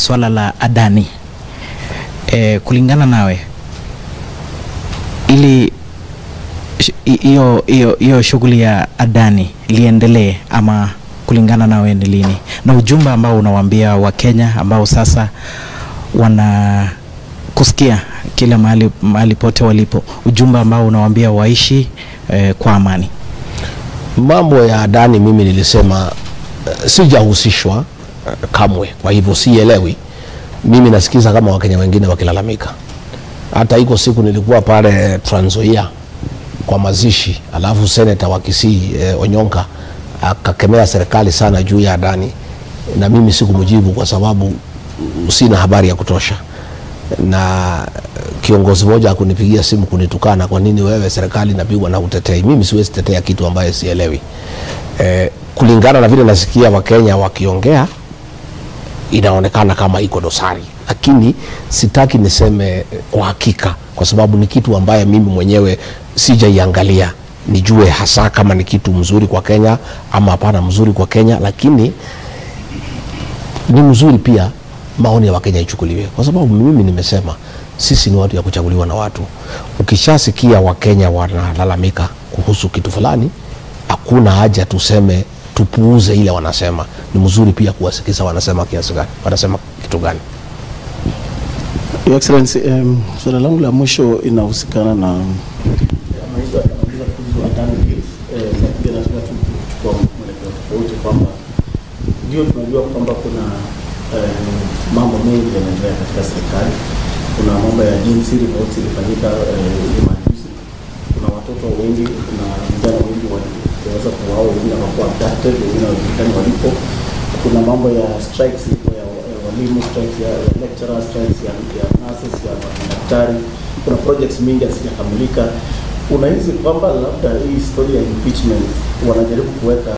swala la Adani e, kulingana nawe ili sh- hi- hiyo hiyo hiyo shughuli ya Adani liendelee ama kulingana nawe ni lini, na ujumbe ambao unawaambia Wakenya ambao sasa wana kusikia kila mahali, mahali pote walipo, ujumbe ambao unawaambia waishi eh, kwa amani. Mambo ya Adani mimi nilisema uh, sijahusishwa uh, kamwe, kwa hivyo sielewi. Mimi nasikiza kama Wakenya wengine wakilalamika. Hata iko siku nilikuwa pale Trans Nzoia kwa mazishi, alafu seneta wa Kisii eh, Onyonka akakemea serikali sana juu ya Adani, na mimi sikumjibu kwa sababu mm, sina habari ya kutosha na kiongozi mmoja akunipigia simu kunitukana, kwa nini wewe serikali inapigwa na utetei? Mimi siwezi tetea kitu ambaye sielewi. Eh, kulingana na vile nasikia Wakenya wakiongea inaonekana kama iko dosari, lakini sitaki niseme kwa hakika, kwa sababu ni kitu ambaye mimi mwenyewe sijaiangalia nijue hasa kama ni kitu mzuri kwa Kenya ama hapana mzuri kwa Kenya, lakini ni mzuri pia maoni ya Wakenya ichukuliwe, kwa sababu mimi nimesema sisi ni watu ya kuchaguliwa na watu. Ukishasikia Wakenya wanalalamika kuhusu kitu fulani, hakuna haja tuseme tupuuze ile wanasema. Ni mzuri pia kuwasikiza wanasema kiasi gani, wanasema kitu gani. Your Excellency, um, swala langu la mwisho inahusikana na anauliza anauliza kuhusu Adani Hills, eh, na pia nataka tu kuchukua mwelekeo tofauti kwamba ndio tunajua kwamba kuna eh, mambo mengi yanaendelea katika serikali. Kuna mambo ya jinsi reports ilifanyika eh, hivi majuzi. Kuna watoto wengi, kuna vijana wengi waliweza kuuawa, wengine wakakuwa abducted, wengine hawajulikani walipo. Kuna mambo ya strikes ya ya walimu, strikes ya ya lecturer, strikes ya ya nurses, ya madaktari. Kuna projects mingi hazijakamilika. Unahisi kwamba labda hii story ya impeachment wanajaribu kuweka